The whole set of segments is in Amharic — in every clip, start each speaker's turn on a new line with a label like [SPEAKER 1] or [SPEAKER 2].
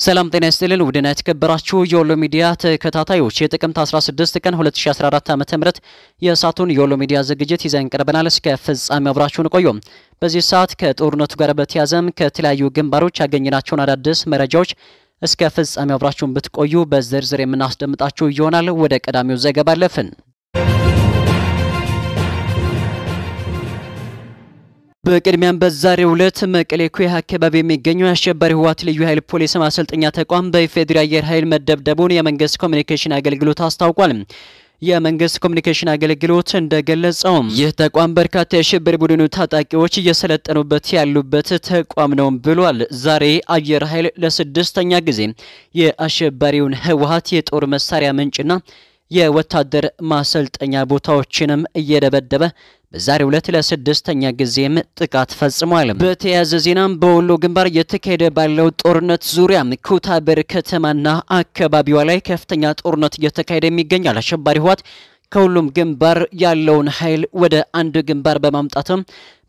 [SPEAKER 1] ሰላም ጤና ይስጥልን ውድና የተከበራችሁ የወሎ ሚዲያ ተከታታዮች የጥቅምት 16 ቀን 2014 ዓ.ም የእሳቱን የወሎ ሚዲያ ዝግጅት ይዘን ቀርበናል። እስከ ፍጻሜ አብራችሁን ቆዩ። በዚህ ሰዓት ከጦርነቱ ጋር በተያዘም ከተለያዩ ግንባሮች ያገኘናቸውን አዳዲስ መረጃዎች እስከ ፍጻሜ አብራችሁን ብትቆዩ በዝርዝር የምናስደምጣችሁ ይሆናል። ወደ ቀዳሚው ዘገባ አለፍን። በቅድሚያም በዛሬው ዕለት መቀሌ ኩያ አካባቢ የሚገኘው የአሸባሪ ህወሓት ልዩ ኃይል ፖሊስ ማሰልጠኛ ተቋም በኢፌዴሪ አየር ኃይል መደብደቡን የመንግስት ኮሚኒኬሽን አገልግሎት አስታውቋል። የመንግስት ኮሚኒኬሽን አገልግሎት እንደገለጸው ይህ ተቋም በርካታ የሽብር ቡድኑ ታጣቂዎች እየሰለጠኑበት ያሉበት ተቋም ነው ብሏል። ዛሬ አየር ኃይል ለስድስተኛ ጊዜ የአሸባሪውን ህወሓት የጦር መሳሪያ ምንጭና የወታደር ማሰልጠኛ ቦታዎችንም እየደበደበ በዛሬው ዕለት ለስድስተኛ ጊዜም ጥቃት ፈጽሟል። በተያያዘ ዜናም በወሎ ግንባር እየተካሄደ ባለው ጦርነት ዙሪያ ኩታበር ከተማና አካባቢዋ ላይ ከፍተኛ ጦርነት እየተካሄደ የሚገኛል። አሸባሪ ህወሓት ከሁሉም ግንባር ያለውን ኃይል ወደ አንድ ግንባር በማምጣትም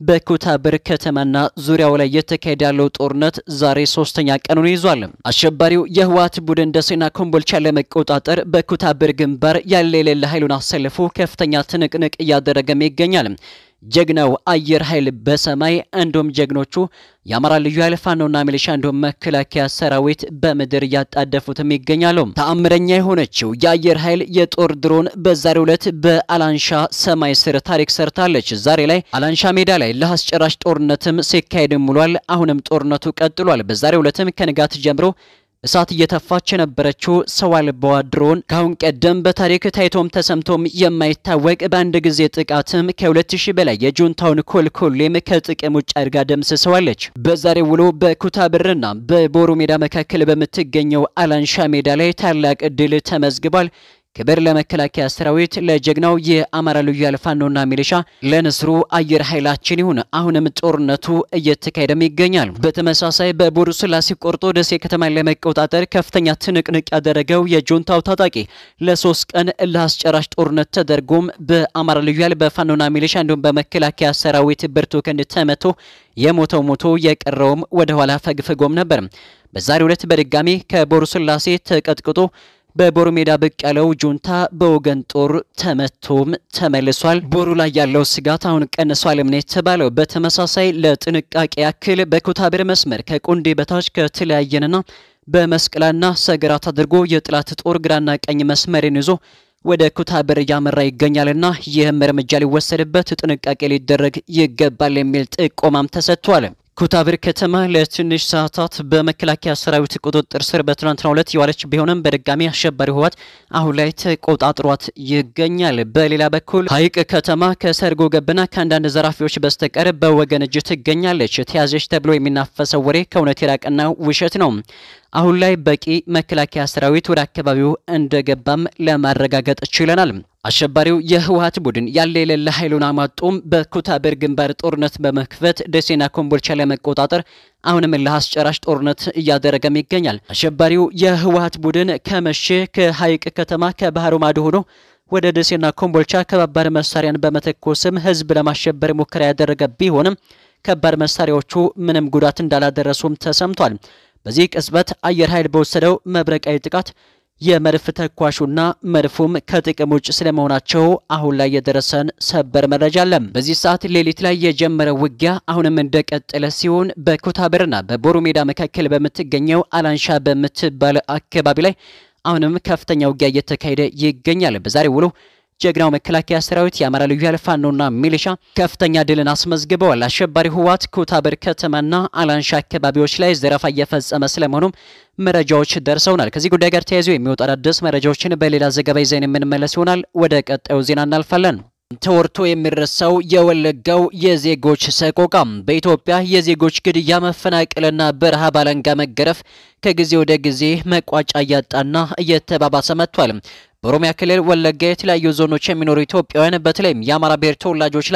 [SPEAKER 1] በኩታበር ከተማና ዙሪያው ላይ እየተካሄደ ያለው ጦርነት ዛሬ ሶስተኛ ቀኑን ይዟል። አሸባሪው የህወሓት ቡድን ደሴና ኮምቦልቻ ለመቆጣጠር በኩታበር ግንባር ያለ የሌለ ኃይሉን አሰልፎ ከፍተኛ ትንቅንቅ እያደረገም ይገኛል። ጀግናው አየር ኃይል በሰማይ እንዲሁም ጀግኖቹ የአማራ ልዩ ኃይል ፋኖና ሚሊሻ እንዲሁም መከላከያ ሰራዊት በምድር እያጣደፉትም ይገኛሉ። ተአምረኛ የሆነችው የአየር ኃይል የጦር ድሮን በዛሬው ዕለት በአላንሻ ሰማይ ስር ታሪክ ሰርታለች። ዛሬ ላይ አላንሻ ሜዳ ላይ ለአስጨራሽ ጦርነትም ሲካሄድም ውሏል። አሁንም ጦርነቱ ቀጥሏል። በዛሬው ዕለትም ከንጋት ጀምሮ እሳት እየተፋች የነበረችው ሰው አልባዋ ድሮን ከአሁን ቀደም በታሪክ ታይቶም ተሰምቶም የማይታወቅ በአንድ ጊዜ ጥቃትም ከ2000 በላይ የጁንታውን ኮልኮሌም ከጥቅም ውጭ አድርጋ ደምስሰዋለች። በዛሬ ውሎ በኩታብርና በቦሩ ሜዳ መካከል በምትገኘው አላንሻ ሜዳ ላይ ታላቅ ድል ተመዝግቧል። ክብር ለመከላከያ ሰራዊት፣ ለጀግናው የአማራ ልዩ ኃይል ፋኖና ሚሊሻ፣ ለንስሩ አየር ኃይላችን ይሁን። አሁንም ጦርነቱ እየተካሄደም ይገኛል። በተመሳሳይ በቦሩ ስላሴ ቆርጦ ደሴ ከተማን ለመቆጣጠር ከፍተኛ ትንቅንቅ ያደረገው የጁንታው ታጣቂ ለሶስት ቀን እልህ አስጨራሽ ጦርነት ተደርጎም በአማራ ልዩ ኃይል በፋኖና ሚሊሻ እንዲሁም በመከላከያ ሰራዊት ብርቱ ክንድ ተመቶ የሞተው ሞቶ የቀረውም ወደ ኋላ ፈግፍጎም ነበር። በዛሬው ዕለት በድጋሚ ከቦሩ ስላሴ ተቀጥቅጦ በቦሩ ሜዳ ብቅ ያለው ጁንታ በወገን ጦር ተመቶም ተመልሷል። ቦሩ ላይ ያለው ስጋት አሁን ቀንሷል ነው የተባለው። በተመሳሳይ ለጥንቃቄ ያክል በኩታብር መስመር ከቁንዴ በታች ከተለያየንና በመስቀላና ሰገራት አድርጎ የጥላት ጦር ግራና ቀኝ መስመርን ይዞ ወደ ኩታብር እያመራ ይገኛልና ይህም እርምጃ ሊወሰድበት ጥንቃቄ ሊደረግ ይገባል የሚል ጥቆማም ተሰጥቷል። ኩታብር ከተማ ለትንሽ ሰዓታት በመከላከያ ሰራዊት ቁጥጥር ስር በትናንትናው ዕለት የዋለች ቢሆንም በድጋሚ አሸባሪ ህወሓት አሁን ላይ ተቆጣጥሯት ይገኛል። በሌላ በኩል ሀይቅ ከተማ ከሰርጎ ገብና ከአንዳንድ ዘራፊዎች በስተቀር በወገን እጅ ትገኛለች። ተያዘች ተብሎ የሚናፈሰው ወሬ ከእውነት የራቀና ውሸት ነው። አሁን ላይ በቂ መከላከያ ሰራዊት ወደ አካባቢው እንደገባም ለማረጋገጥ ችለናል። አሸባሪው የህወሓት ቡድን ያለ የሌለ ኃይሉን አማጦም በኩታበር ግንባር ጦርነት በመክፈት ደሴና ኮምቦልቻ ለመቆጣጠር አሁንም ለአስጨራሽ ጦርነት እያደረገም ይገኛል። አሸባሪው የህወሓት ቡድን ከመሼ ከሀይቅ ከተማ ከባህሩ ማዶ ሆኖ ወደ ደሴና ኮምቦልቻ ከባድ መሳሪያን በመተኮስም ህዝብ ለማሸበር ሙከራ ያደረገ ቢሆንም ከባድ መሳሪያዎቹ ምንም ጉዳት እንዳላደረሱም ተሰምቷል። በዚህ ቅጽበት አየር ኃይል በወሰደው መብረቃዊ ጥቃት የመድፍ ተኳሹና መድፉም ከጥቅም ውጭ ስለመሆናቸው አሁን ላይ የደረሰን ሰበር መረጃ አለ። በዚህ ሰዓት ሌሊት ላይ የጀመረው ውጊያ አሁንም እንደቀጠለ ሲሆን በኩታብርና በቦሩ ሜዳ መካከል በምትገኘው አላንሻ በምትባል አካባቢ ላይ አሁንም ከፍተኛ ውጊያ እየተካሄደ ይገኛል። በዛሬ ውሎ ጀግናው መከላከያ ሰራዊት የአማራ ልዩ ኃይል ፋኖና ሚሊሻ ከፍተኛ ድልን አስመዝግበዋል። አሸባሪ ህወሓት ኩታበር ከተማና አላንሻ አካባቢዎች ላይ ዘረፋ እየፈጸመ ስለመሆኑም መረጃዎች ደርሰውናል። ከዚህ ጉዳይ ጋር ተያይዞ የሚወጡ አዳዲስ መረጃዎችን በሌላ ዘገባ ይዘን የምንመለስ ይሆናል። ወደ ቀጣዩ ዜና እናልፋለን። ተወርቶ የሚረሳው የወለጋው የዜጎች ሰቆቃ በኢትዮጵያ የዜጎች ግድያ፣ መፈናቀልና በረሃብ አለንጋ መገረፍ ከጊዜ ወደ ጊዜ መቋጫ እያጣና እየተባባሰ መጥቷል። በኦሮሚያ ክልል ወለጋ የተለያዩ ዞኖች የሚኖሩ ኢትዮጵያውያን በተለይም የአማራ ብሔር ተወላጆች ላይ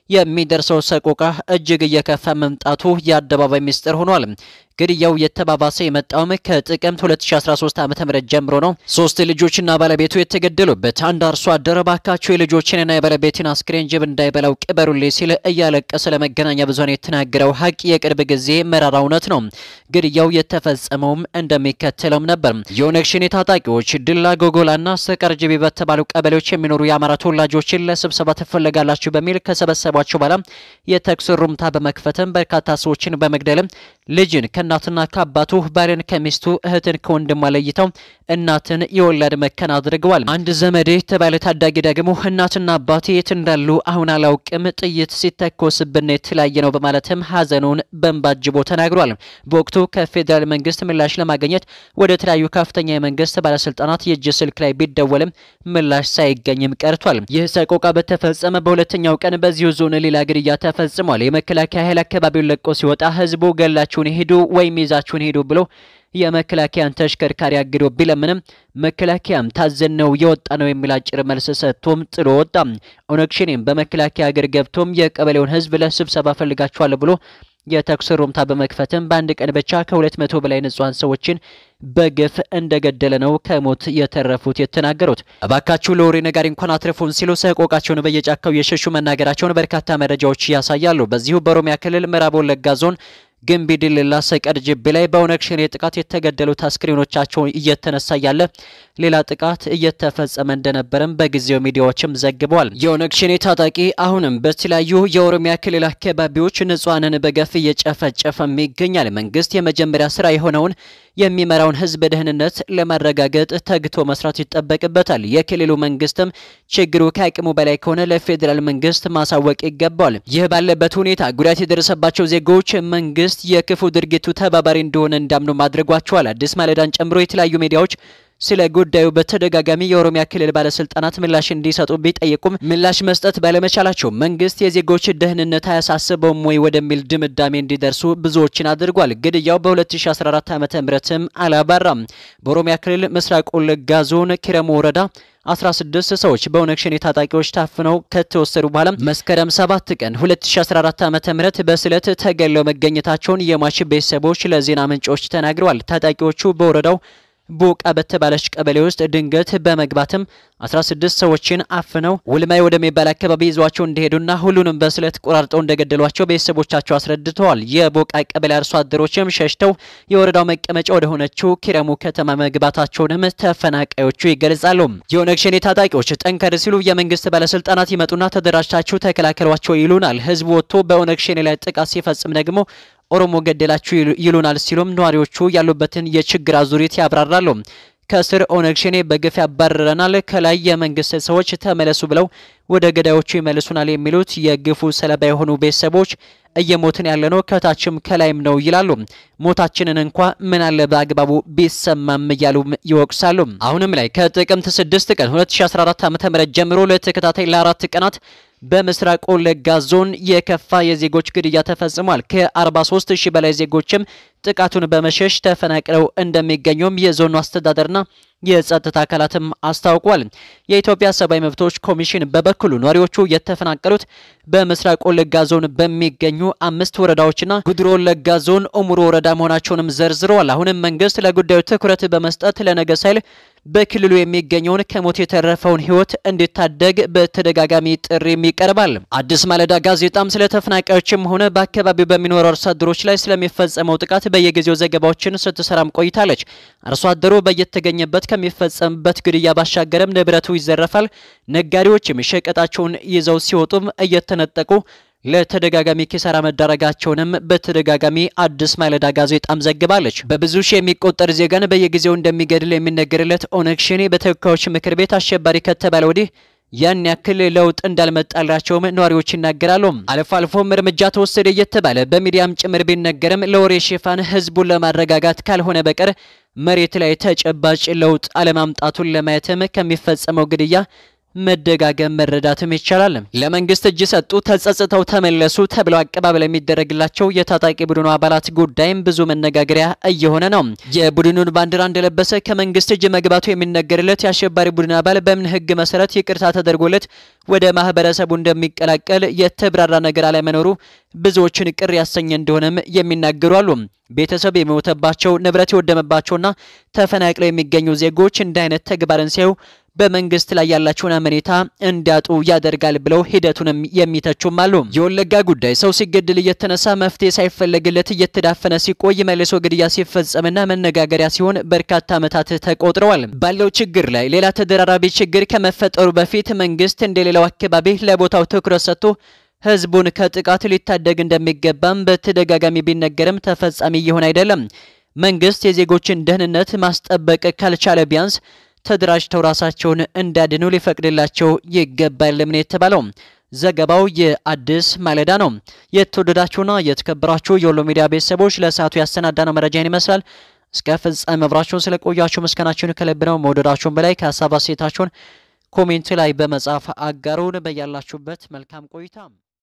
[SPEAKER 1] የሚደርሰው ሰቆቃ እጅግ እየከፋ መምጣቱ የአደባባይ ምስጢር ሆኗል። ግድያው የተባባሰ የመጣውም ከጥቅምት 2013 ዓ.ም ጀምሮ ነው። ሶስት ልጆችና ባለቤቱ የተገደሉበት አንድ አርሶ አደር ባካቸው የልጆችንና የባለቤትን አስክሬን ጅብ እንዳይበላው ቅበሩልኝ ሲል እያለቀሰ ለመገናኛ ብዙኃን የተናገረው ሀቅ የቅርብ ጊዜ መራራ እውነት ነው። ግድያው የተፈጸመውም እንደሚከተለውም ነበር። የኦነግ ሸኔ ታጣቂዎች ድላ ጎጎላና ሰቀር ጅቢ በተባሉ ቀበሌዎች የሚኖሩ የአማራ ተወላጆችን ለስብሰባ ትፈለጋላችሁ በሚል ከሰበሰቧቸው በኋላ የተኩስ ሩምታ በመክፈትም በርካታ ሰዎችን በመግደልም ልጅን ከእናትና ከአባቱ ባልን ከሚስቱ እህትን ከወንድሟ ለይተው እናትን የወላድ መከን አድርገዋል። አንድ ዘመዴ የተባለ ታዳጊ ደግሞ እናትና አባቴ የት እንዳሉ አሁን አላውቅም፣ ጥይት ሲተኮስብን የተለያየ ነው በማለትም ሀዘኑን በእንባ አጅቦ ተናግሯል። በወቅቱ ከፌዴራል መንግስት ምላሽ ለማግኘት ወደ ተለያዩ ከፍተኛ የመንግስት ባለስልጣናት የእጅ ስልክ ላይ ቢደወልም ምላሽ ሳይገኝም ቀርቷል። ይህ ሰቆቃ በተፈጸመ በሁለተኛው ቀን በዚሁ ዞን ሌላ ግድያ ተፈጽሟል። የመከላከያ ኃይል አካባቢውን ለቆ ሲወጣ ህዝቡ ገላችሁን ሂዱ ወይም ይዛችሁን ሂዱ ብሎ የመከላከያን ተሽከርካሪ አግዶ ቢለምንም መከላከያም ታዘን ነው የወጣ ነው የሚል አጭር መልስ ሰጥቶም ጥሎ ወጣ። ኦነግ ሸኔም በመከላከያ እግር ገብቶም የቀበሌውን ህዝብ ለስብሰባ ፈልጋችኋል ብሎ የተኩስ ሩምታ በመክፈትም በአንድ ቀን ብቻ ከሁለት መቶ በላይ ንጹሐን ሰዎችን በግፍ እንደገደለ ነው ከሞት የተረፉት የተናገሩት። እባካችሁ ለወሬ ነጋሪ እንኳን አትርፉን ሲሉ ሰቆቃቸውን በየጫካው የሸሹ መናገራቸውን በርካታ መረጃዎች ያሳያሉ። በዚሁ በኦሮሚያ ክልል ምዕራብ ወለጋ ዞን ግንቢ ዲልላ ሰቀር ጅብ ላይ በኦነግ ሸኔ ጥቃት የተገደሉት አስክሬኖቻቸው እየተነሳ ያለ ሌላ ጥቃት እየተፈጸመ እንደነበረም በጊዜው ሚዲያዎችም ዘግበዋል። የኦነግ ሸኔ ታጣቂ አሁንም በተለያዩ የኦሮሚያ ክልል አካባቢዎች ንጹሐንን በገፍ እየጨፈጨፈም ይገኛል። መንግስት የመጀመሪያ ስራ የሆነውን የሚመራውን ህዝብ ደህንነት ለማረጋገጥ ተግቶ መስራት ይጠበቅበታል። የክልሉ መንግስትም ችግሩ ከአቅሙ በላይ ከሆነ ለፌዴራል መንግስት ማሳወቅ ይገባዋል። ይህ ባለበት ሁኔታ ጉዳት የደረሰባቸው ዜጎች መንግስት የክፉ ድርጊቱ ተባባሪ እንደሆነ እንዳምኑ ማድረጓቸዋል። አዲስ ማለዳን ጨምሮ የተለያዩ ሚዲያዎች ስለ ጉዳዩ በተደጋጋሚ የኦሮሚያ ክልል ባለስልጣናት ምላሽ እንዲሰጡ ቢጠይቁም ምላሽ መስጠት ባለመቻላቸው መንግስት የዜጎች ደህንነት አያሳስበውም ወይ ወደሚል ድምዳሜ እንዲደርሱ ብዙዎችን አድርጓል። ግድያው በ2014 ዓ ምትም አላባራም። በኦሮሚያ ክልል ምስራቅ ወለጋ ዞን ኪረሙ ወረዳ 16 ሰዎች በኦነግ ሸኔ ታጣቂዎች ታፍነው ከተወሰዱ በኋላ መስከረም 7 ቀን 2014 ዓ.ም በስለት ተገለው መገኘታቸውን የሟች ቤተሰቦች ለዜና ምንጮች ተናግረዋል። ታጣቂዎቹ በወረዳው ቦቃ በተባለች ቀበሌ ውስጥ ድንገት በመግባትም 16 ሰዎችን አፍነው ውልማይ ወደሚባል አካባቢ ይዟቸው እንደሄዱና ሁሉንም በስለት ቆራርጠው እንደገደሏቸው ቤተሰቦቻቸው አስረድተዋል። የቦቃ ቀበሌ አርሶ አደሮችም ሸሽተው የወረዳው መቀመጫ ወደ ሆነችው ኪረሙ ከተማ መግባታቸውንም ተፈናቃዮቹ ይገልጻሉ። የኦነግ ሸኔ ታጣቂዎች ጠንከር ሲሉ የመንግስት ባለስልጣናት ይመጡና ተደራጅታችሁ ተከላከሏቸው ይሉናል። ህዝቡ ወጥቶ በኦነግ ሸኔ ላይ ጥቃት ሲፈጽም ደግሞ ኦሮሞ ገደላችሁ ይሉናል ሲሉም ነዋሪዎቹ ያሉበትን የችግር አዙሪት ያብራራሉ። ከስር ኦነግ ሸኔ በግፍ ያባረረናል፣ ከላይ የመንግስት ሰዎች ተመለሱ ብለው ወደ ገዳዮቹ ይመልሱናል የሚሉት የግፉ ሰለባ የሆኑ ቤተሰቦች እየሞትን ያለነው ከታችም ከላይም ነው ይላሉ። ሞታችንን እንኳ ምን አለ በአግባቡ ቢሰማም እያሉ ይወቅሳሉ። አሁንም ላይ ከጥቅምት 6 ቀን 2014 ዓ.ም ጀምሮ ለተከታታይ ለአራት ቀናት በምስራቅ ወለጋ ዞን የከፋ የዜጎች ግድያ ተፈጽሟል። ከ43 ሺህ በላይ ዜጎችም ጥቃቱን በመሸሽ ተፈናቅለው እንደሚገኙም የዞኑ አስተዳደርና የጸጥታ አካላትም አስታውቋል። የኢትዮጵያ ሰብአዊ መብቶች ኮሚሽን በበኩሉ ነዋሪዎቹ የተፈናቀሉት በምስራቅ ወለጋ ዞን በሚገኙ አምስት ወረዳዎችና ጉድሮ ወለጋ ዞን ኡሙሩ ወረዳ መሆናቸውንም ዘርዝረዋል። አሁንም መንግስት ለጉዳዩ ትኩረት በመስጠት ለነገ ሳይል በክልሉ የሚገኘውን ከሞት የተረፈውን ሕይወት እንዲታደግ በተደጋጋሚ ጥሪም ይቀርባል። አዲስ ማለዳ ጋዜጣም ስለ ተፈናቃዮችም ሆነ በአካባቢው በሚኖሩ አርሶ አደሮች ላይ ስለሚፈጸመው ጥቃት በየጊዜው ዘገባዎችን ስትሰራም ቆይታለች። አርሶ አደሩ በየተገኘበት ከሚፈጸምበት ግድያ ባሻገርም ንብረቱ ይዘረፋል። ነጋዴዎችም ሸቀጣቸውን ይዘው ሲወጡም እየተነጠቁ ለተደጋጋሚ ኪሳራ መዳረጋቸውንም በተደጋጋሚ አዲስ ማለዳ ጋዜጣም ዘግባለች። በብዙ ሺህ የሚቆጠር ዜጋን በየጊዜው እንደሚገድል የሚነገርለት ኦነግ ሸኔ በተወካዮች ምክር ቤት አሸባሪ ከተባለ ወዲህ ያን ያክል ለውጥ እንዳልመጣላቸውም ነዋሪዎች ይናገራሉ። አልፎ አልፎም እርምጃ ተወሰደ እየተባለ በሚዲያም ጭምር ቢነገርም ለወሬ ሽፋን ህዝቡን ለማረጋጋት ካልሆነ በቀር መሬት ላይ ተጨባጭ ለውጥ አለማምጣቱን ለማየትም ከሚፈጸመው ግድያ መደጋገም መረዳትም ይቻላል። ለመንግስት እጅ ሰጡ፣ ተጸጽተው ተመለሱ ተብለው አቀባበል የሚደረግላቸው የታጣቂ ቡድኑ አባላት ጉዳይም ብዙ መነጋገሪያ እየሆነ ነው። የቡድኑን ባንዲራ እንደለበሰ ከመንግስት እጅ መግባቱ የሚነገርለት የአሸባሪ ቡድን አባል በምን ህግ መሰረት ይቅርታ ተደርጎለት ወደ ማህበረሰቡ እንደሚቀላቀል የተብራራ ነገር አለመኖሩ ብዙዎችን ቅር ያሰኘ እንደሆነም የሚናገሩ አሉ። ቤተሰብ የሞተባቸው ንብረት የወደመባቸውና ተፈናቅለው የሚገኙ ዜጎች እንዲህ አይነት ተግባርን ሲያዩ በመንግስት ላይ ያላቸውን አመኔታ እንዲያጡ ያደርጋል ብለው ሂደቱንም የሚተቹም አሉ። የወለጋ ጉዳይ ሰው ሲገድል እየተነሳ መፍትሄ ሳይፈለግለት እየተዳፈነ ሲቆይ መልሶ ግድያ ሲፈጸምና መነጋገሪያ ሲሆን በርካታ ዓመታት ተቆጥረዋል። ባለው ችግር ላይ ሌላ ተደራራቢ ችግር ከመፈጠሩ በፊት መንግስት እንደሌላው አካባቢ ለቦታው ትኩረት ሰጥቶ ህዝቡን ከጥቃት ሊታደግ እንደሚገባም በተደጋጋሚ ቢነገርም ተፈጻሚ እየሆነ አይደለም። መንግስት የዜጎችን ደህንነት ማስጠበቅ ካልቻለ ቢያንስ ተደራጅተው ራሳቸውን እንዲያድኑ ሊፈቅድላቸው ይገባል ነው የተባለው። ዘገባው የአዲስ ማለዳ ነው። የተወደዳችሁና የተከበራችሁ የወሎ ሚዲያ ቤተሰቦች ለሰዓቱ ያሰናዳነው መረጃን ይመስላል። እስከ ፍጻሜ አብራችሁን ስለቆያችሁ ምስጋናችሁን ከልብ ነው። መውደዳችሁን በላይ ከሀሳብ አስተያየታችሁን ኮሜንት ላይ በመጻፍ አጋሩን። በያላችሁበት መልካም ቆይታ